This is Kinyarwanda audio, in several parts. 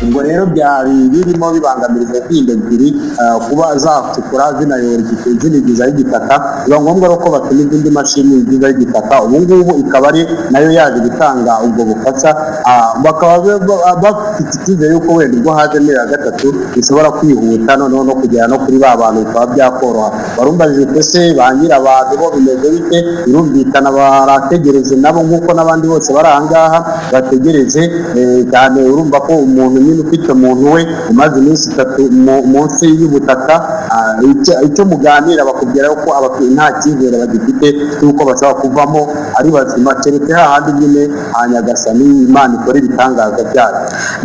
ubwo rero byari birimo bibangamira izo nkindo ebyiri ah, kuba zatukura zinayora igiti- zinigizaho igitaka biba ngombwa rero ko batuma izindi mashini zigizaho igitaka ubu ngubu ikaba ari nayo yaje gutanga ubwo bufasha ah, bakaba ba- ba- bafite icyizere yuko wenda ubwo hajemo iya gatatu bishobora kwihuta noneho no kugera no kuri ba bantu bikaba byakoroha warumbajije ko se ba nyirabantu bo bimeze bite birumvikana barategereje nabo nk'uko n'abandi bose bari aha ngaha bategereje eh, cyane urumva ko umuntu nyine ufite umuntu we umaze iminsi itatu mu- munsi y'ubutaka ah, icyo- icyo muganira bakubwira ko abatuye nta cyizere bagifite cy'uko bashobora kuvamo ari bazima keretse hahandi nyine hanyagasani imana ikora ibitangaza byayo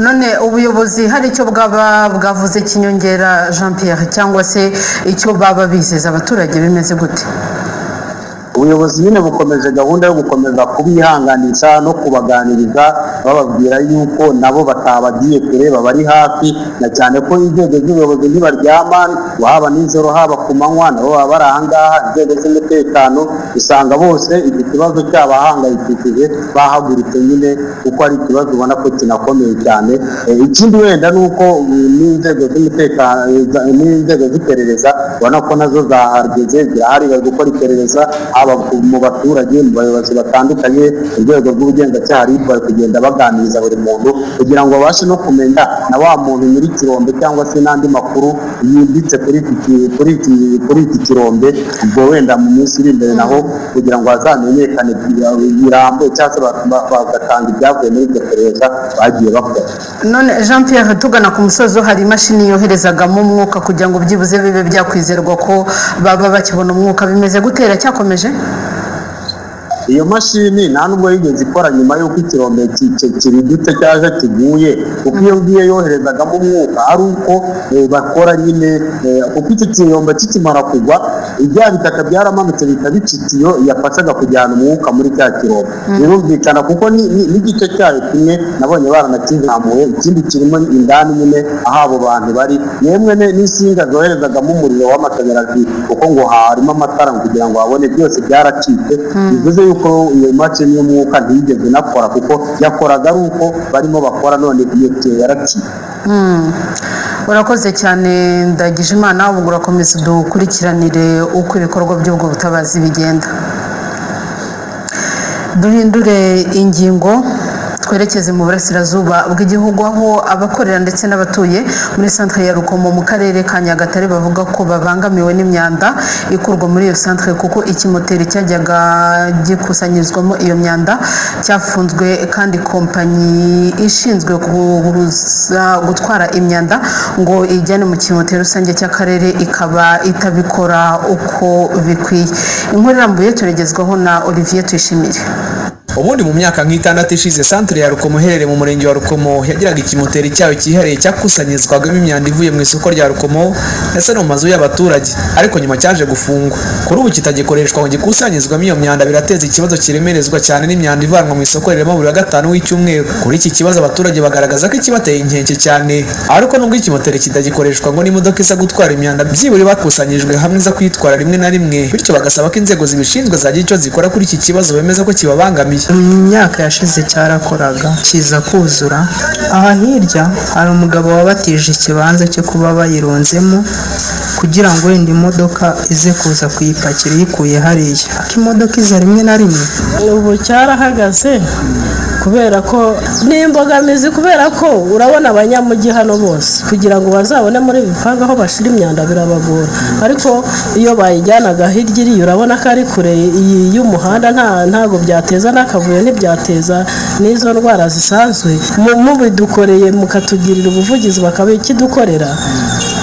none ubuyobozi hari icyo bwaba bwavuze kinyongera jean pierre cyangwa se icyo baba bizeza abaturage bimeze gute ubuyobozi nyine bukomeje gahunda yo gukomeza kubihanganisha no kubaganiriza bababwira yuko nabo batabagiye kure babari hafi na cyane ko inzego z'ubuyobozi ntibaryama haba nijoro haba ku manywa nabo baba bari aha ngaha inzego z'umutekano usanga bose iki kibazo cyabahangayikishije bahagurutse nyine kuko ari ikibazo ubona ko kinakomeye cyane Eh, ikindi wenda ni uko mm, n'inzego z'umutekano za- n'inzego z'iperereza ubona ko nazo zahageze zirahari bari gukora iperereza haba ku- mu baturage mu bayobozi batandukanye mu rwego rw'ubugenzacyaha RIB bari kugenda baganiriza buri muntu kugira ngo babashe no kumenya na wa muntu nyiri ikirombe cyangwa se n'andi makuru yimbitse kuri iki ki- kuri iki kuri iki kirombe ubwo wenda mu minsi iri imbere naho kugira ngo hazamenyekane birambuye cyangwa se ba- ba- bagatanga ibyavuye muri iryo perereza bagiye bakora none jean pierre tugana ku musozo hari imashini yoherezagamo umwuka kugira ngo byibuze bibe byakwizerwa ko baba bakibona umwuka bimeze gutera cyakomeje iyo mashini nta nubwo yigeze ikora nyuma y'uko ikirombe ki- ki- kibidutse cyaje kiguye kuko iyo ngiyo yoherezagamo umwuka ari uko eh, bakora nyine eh, kuko icyo kirombe kikimara kugwa ibya bitaka byaramanutse bihita bica itiyo yafashaga kujyana umwuka muri cya kirombe birumvikana kuko ni- ni- n'igice cyayo kimwe nabonye baranakizamuye ikindi kirimo indani nyine aho abo bantu bari yemwe ne- n'insinga zoherezagamo umuriro w'amashanyarazi kuko ngo harimo amatara kugira ngo habone byose byaracitse bivuze yuko iyo mashini y'umwuka ntiyigeze inakora kuko yakoraga ari uko barimo bakora none iyo tiyo yaracitse Mm. urakoze cyane ndagije imana ubwo urakomeza dukurikiranire uko ibikorwa by'ubwo butabazi bigenda duhindure ingingo twerekeze mu burasirazuba bw'igihugu aho abakorera ndetse n'abatuye muri centre ya rukomo mu karere ka nyagatare bavuga ko babangamiwe n'imyanda ikurwa muri iyo centre kuko ikimoteri cyajyaga gikusanyirizwamo iyo myanda cyafunzwe kandi kompanyi ishinzwe kuguruza gutwara imyanda ngo ijyane mu kimoteri rusange cy'akarere ikaba itabikora uko bikwiye inkuru irambuye turegezwaho na olivier tuyishimire ubundi mu myaka nk'itandatu ishize santere ya rukomo iherereye mu murenge wa rukomo yagiraga ikimoteri cyayo cyihariye cyakusanyirizwagamo imyanda ivuye mu isoko rya rukomo ndetse no mu mazu y'abaturage ariko nyuma cyaje gufungwa kuri ubu kitagikoreshwa ngo gikusanyirizwamo iyo myanda birateza ikibazo kiremerezwa cyane n'imyanda ivanwa mu isoko rirema buri wa gatanu w'icyumweru kuri iki kibazo abaturage bagaragaza ko ikibateye inkeke cyane ariko nubwo ikimoteri kitagikoreshwa ngo n'imodoka iza gutwara imyanda byibura bakusanyirijwe hamwe iza kwitwara rimwe na rimwe bityo bagasaba ko inzego zibishinzwe zagira icyo zikora kuri iki kibazo bemeza ko kibabangamiye mu myaka yashize cyarakoraga kiza kuzura aha hirya hari umugabo wabatije ikibanza cyo kuba bayirunzemo kugira ngo wenda imodoka ize kuza kuyipakira iyikuye hariya ko imodoka iza rimwe na rimwe ubu cyarahagaze kubera ko ni imbogamizi kubera ko urabona abanyamujyi hano bose kugira ngo bazabone muri bipangu aho bashyira imyanda birabagora ariko iyo bayijyanaga hirya iriya urabona ko ari kure iyi y'umuhanda nta ntabwo byateza n'akavuyo ntibyateza n'izo ndwara zisanzwe Mu- mubidukoreye mukatugirira ubuvugizi bakabikidukorera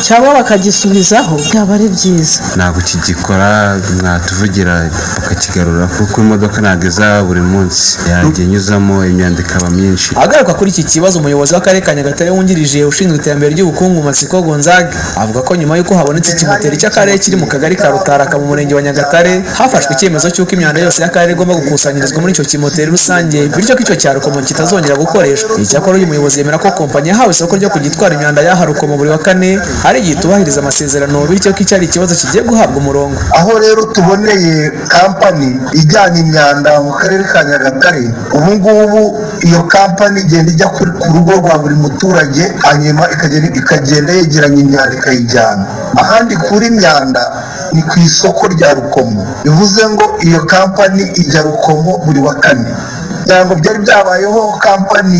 cyangwa bakagisubizaho byaba ari byiza ntabwo kigikora mwatuvugira bakakigarura kuko imodoka ntabwo iza buri munsi yajya inyuzamo imyanda ikaba myinshi agaruka kuri iki kibazo umuyobozi w'akarere ka nyagatare wungirije ushinzwe iterambere ry'ubukungu matsiko gonzaga avuga ko nyuma y'uko habonetse ikimoteri cy'akarere kiri mu kagari ka rutaraka mu murenge wa nyagatare hafashwe icyemezo cy'uko imyanda yose y'akarere igomba gukusanyirizwa muri icyo kimoteri rusange bityo ko icyo cya rukomo kitazongera gukoreshwa icyakora uyu muyobozi yemera ko kompanyi yahawe isoko ryo kujya itwara imyanda y'aha rukomo buri wa kane ari igihe itubahiriza amasezerano bityo ko icyo ari ikibazo kigiye guhabwa umurongo aho rero tuboneye kampani ijyana imyanda mu karere ka nyagatare ubu ngubu iyo kampani igenda ijya ku ku rugo rwa buri muturage hanyuma ikagenda ikagenda yegeranya imyanda ikayijyana ahandi kuri imyanda ni ku isoko rya rukomo bivuze ngo iyo kampani ijya rukomo buri wa kane ntabwo byari byabayeho kampani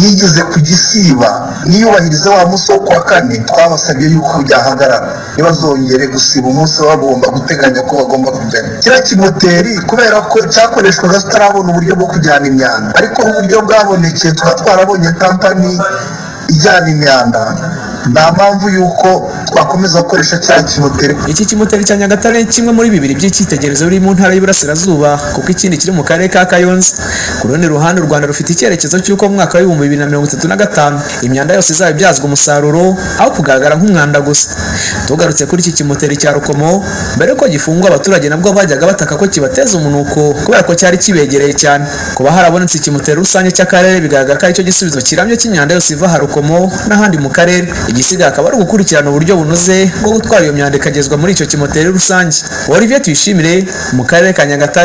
yigeze ku gisiba ntiyubahirize wa munsi wo kuwa kane twabasabye yuko byahagarara ntibazongere gusiba umunsi bagomba guteganya ko bagomba kujyana kiriya kimoteri kubera ko cyakoreshwaga tutarabona uburyo bwo kujyana imyanda ariko uburyo bwabonekeye tuba twarabonye kampani ijyana imyanda nta mpamvu y'uko twakomeza gukoresha cya kimoteri iki kimoteri cya nyagatare ni kimwe muri bibiri by'icyitegererezo biri mu ntara y'iburasirazuba kuko ikindi kiri mu karere ka kayonza ku rundi ruhande u rwanda rufite icyerekezo cy'uko mu mwaka w'ibihumbi bibiri na mirongo itatu na gatanu imyanda yose izaba ibyazwa umusaruro aho kugaragara nk'umwanda gusa tugarutse kuri iki kimoteri cya rukomo mbere y'uko gifungwa abaturage nabwo bajyaga bataka ko kibateza umunuko kubera ko cyari kibegereye cyane kuba harabonetse ikimoteri rusange cy'akarere bigaragara ko aricyo gisubizo kirambye cy'imyanda yose iva aha rukomo n'ahandi mu karere igisigaye akaba ari ugukurikirana uburyo bunoze bwo gutwara iyo myanda ikagezwa muri icyo kimoteri rusange olivier tuyishimire mu karere ka nyagatare